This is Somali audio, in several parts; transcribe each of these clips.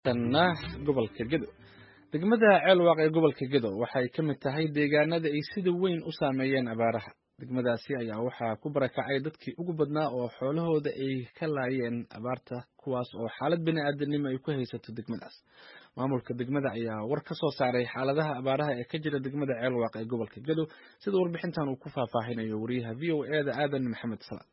tanna gobolka gedo degmada ceelwaaq ee gobolka gedo waxay ka mid tahay deegaanada ay sida weyn u saameeyeen abaaraha degmadaasi ayaa waxaa ku barakacay dadkii ugu badnaa oo xoolahooda ay ka laayeen abaarta kuwaas oo xaalad bini aadanimo ay ku haysato degmadaas maamulka degmada ayaa war ka soo saaray xaaladaha abaaraha ee ka jira degmada ceelwaaq ee gobolka gedo sida warbixintan uu ku faahfaahinayo wariyaha v o eda aadan maxamed salaad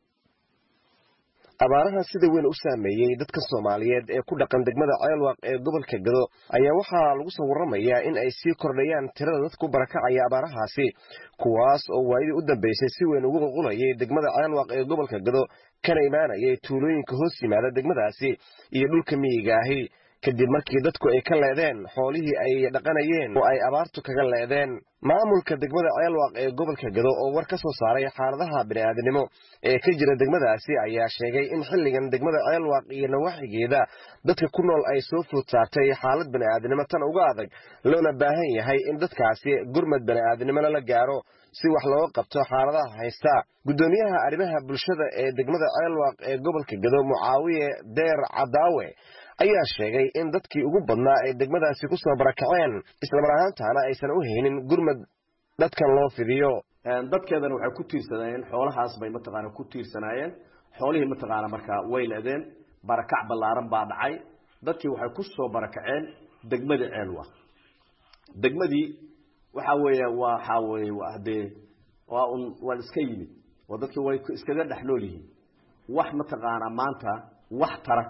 abaaraha sida weyn u saameeyey dadka soomaaliyeed ee ku dhaqan degmada ceelwaaq ee gobolka gado ayaa waxaa lagu soo warramayaa in ay sii kordhayaan tirada dadku barakacaya abaarahaasi kuwaas oo waayadii u dambeysay si weyn ugu qulqulayay degmada ceelwaaq ee gobolka gado kana imaanayay tuulooyinka hoos yimaada degmadaasi iyo dhulka miyiga ahi kadib markii dadku ay ka leedeen xoolihii ay dhaqanayeen oo ay abaartu kaga leedeen maamulka degmada ceelwaaq ee gobolka gado oo war ka soo saaray xaaladaha bini'aadanimo ee ka jira degmadaasi ayaa sheegay in xilligan degmada ceelwaaq iyo nawaaxigeeda dadka ku nool ay soo food saartay xaalad bini'aadanimo tan uga adag loona baahan yahay in dadkaasi gurmad bini'aadanimo lala gaaro si wax looga qabto xaaladaha haysta guddoomiyaha arrimaha bulshada ee degmada ceelwaaq ee gobolka gado mucaawiye deer cadaawe ayaa sheegay in dadkii ugu badnaa ay degmadaasi ku soo barakaceen islamar ahaantaana aysan u haynin gurmad dadkan loo fidiyo dadkeedana waxay ku tiirsanaayeen xoolahaas bay mataqaana ku tiirsanaayeen xoolihii mataqaana markaa way leedeen barakac ballaaran baa dhacay dadkii waxay ku soo barakaceen degmadii ceelwa degmadii waxa weeye waxa weeye hadee waa un waa iska yimid oo dadkii way iskaga dhex nool yihiin wax mataqaana maanta wax tara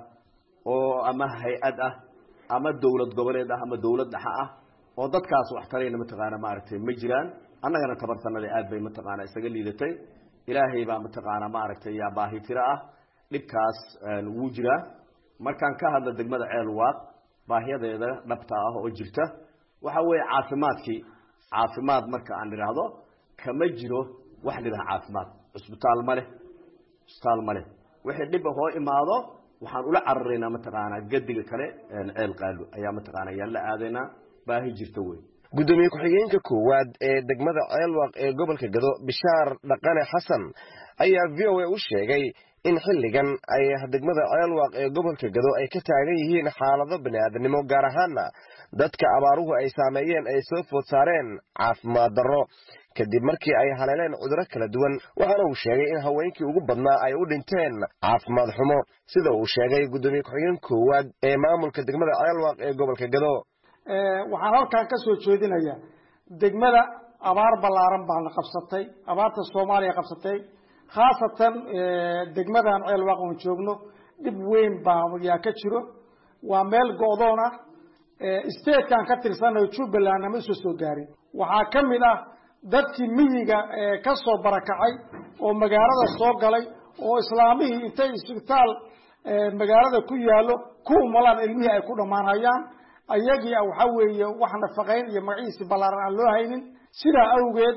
oo ama hay-ad ah ama dawlad goboleed ah ama dawlad dhexe ah oo dadkaas wax tarayna mataqaana maaragtay ma jiraan annagana tabartanada aad bay mataqaana isaga liidatay ilaahay baa mataqaana maaragtay yaa baahi tiro ah dhibkaas wuu jiraa markaan ka hadla degmada ceelwaaq baahiyadeeda dhabta ah oo jirta waxa weeye caafimaadkii caafimaad marka aan idhaahdo kama jiro wax lidhaha caafimaad cusbitaal ma leh cusbitaal ma leh wixii dhib hoo imaado waxaan ula cararaynaa mataqaanaa gadiga kale ceel qaalo ayaa mataqaana yaan la aadaynaa baahi jirta wey guddoomiye ku-xigeenka koowaad ee degmada ceelwaaq ee gobolka gado bishaar dhaqane xasan ayaa v o a u sheegay in xilligan ay degmada ceelwaaq ee gobolka gado ay ka taagan yihiin xaalado bini'aadanimo gaar ahaana dadka abaaruhu ay saameeyeen ay soo food saareen caafimaad darro kadib markii ay haleeleen cuduro kala duwan waxaana uu sheegay in haweenkii ugu badnaa ay u dhinteen caafimaad xumo sida uu sheegay guddoomiye ku-xigeen koowaad ee maamulka degmada ceelwaaq ee gobolka gado waxaan halkan ka soo jeedinayaa degmada abaar ballaaran baana qabsatay abaarta soomaaliya qabsatay khaasatan degmadan ceelwaaq oon joogno dhib weyn baa yaa ka jiro waa meel go-doon ah statekan ka tirsanayo jubbaland ama isoo soo gaarin waxaa ka mid ah dadkii miyiga ka soo barakacay oo magaalada soo galay oo islaamihii intay isbitaal magaalada ku yaallo ku umalaan ilmihii ay ku dhammaanhayaan ayagii waxa weeye wax nafaqayn iyo magaciisi ballaaran aan loo haynin sidaa awgeed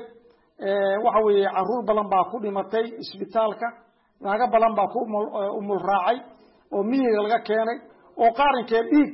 waxa weeye caruur badan baa ku dhimatay isbitaalka naago badan baa ku umul raacay oo miyiga laga keenay oo qaarinkee dhiig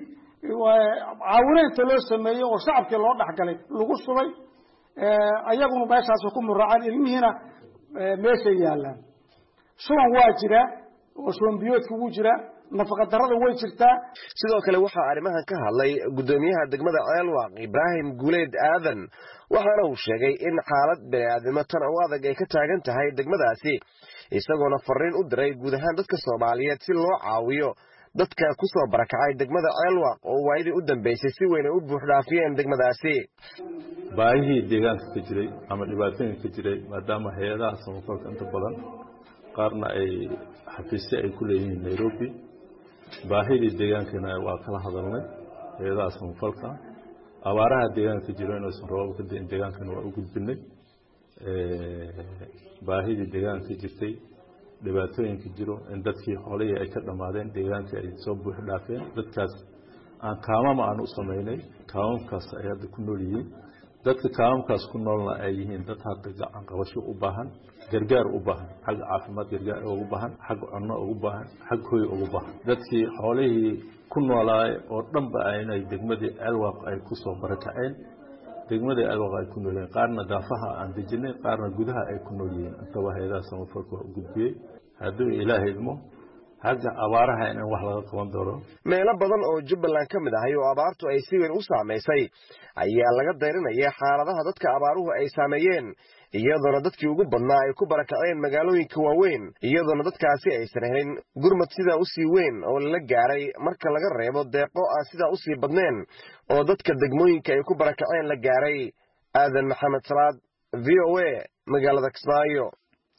caawinaynta loo sameeyey oo shacabkii loo dhexgalay lagu subay ayaguna meeshaas ku muraaceen ilmihiina meeshay yaalaan shuban waa jiraa oo shuban biyoodka wuu jiraa nafaqa darada way jirtaa sidoo kale waxaa arrimahan ka hadlay guddoomiyaha degmada ceelwaaq ibraahim guuleed aadan waxaana uu sheegay in xaalad bini'aadnimo tan u adag ay ka taagan tahay degmadaasi isagoona fariin u diray guud ahaan dadka soomaaliyeed si loo caawiyo dadka ku soo barakacay degmada ceelwaaq oo waayadii u dambeysay si weyn ay u buuxdhaafiyeen degmadaasi baahihii deegaanka ka jiray ama dhibaatooyinka ka jiray maadaama hay-adaha samafalka inta badan qaarna ay xafiisyo ay ku leeyihiin nairobi baahidii deegaankana waa kala hadalnay hay-adaha samafalka abaaraha deegaanka jiro inaysan roobab ka dain deegaankana waa u gudbinay baahidii deegaanka jirtay dhibaatooyinka jiro in dadkii xoolihii ay ka dhammaadeen deegaankii ay soo buux dhaafeen dadkaas aan kaamama aan u samaynay kaamamkaas ay hadda ku nool yihiin dadka kaamamkaas ku noolna ay yihiin dad hadda gacan qabasho u baahan gargaar u baahan xagga caafimaad gargaar ugu baahan xagga cunno ugu baahan xag hoy ugu baahan dadkii xoolihii ku noolaay oo dhanba inay degmadii ceelwaaq ay ku soo barakaceen degmadii ceelwaaq ay ku noolyeen qaarna daafaha aan dejinay qaarna gudaha ay ku nool yihiin intaba hay-adaha samafalka waa u gudbiyey hadduu ilaahay idmo hadda abaaraha in wax laga qaban doono meelo badan oo jubbaland ka mid ahay oo abaartu ay si weyn u saamaysay ayaa laga dayrinaya xaaladaha dadka abaaruhu ay saameeyeen iyadoona dadkii ugu badnaa ay ku barakaceen magaalooyinka waaweyn iyadoona dadkaasi aysan helin gurmad sidaa usii weyn oo lala gaaray marka laga reebo deeqo aan sidaa usii badneen oo dadka degmooyinka ay ku barakaceen la gaaray aadan maxamed salaad v o a magaalada kismaayo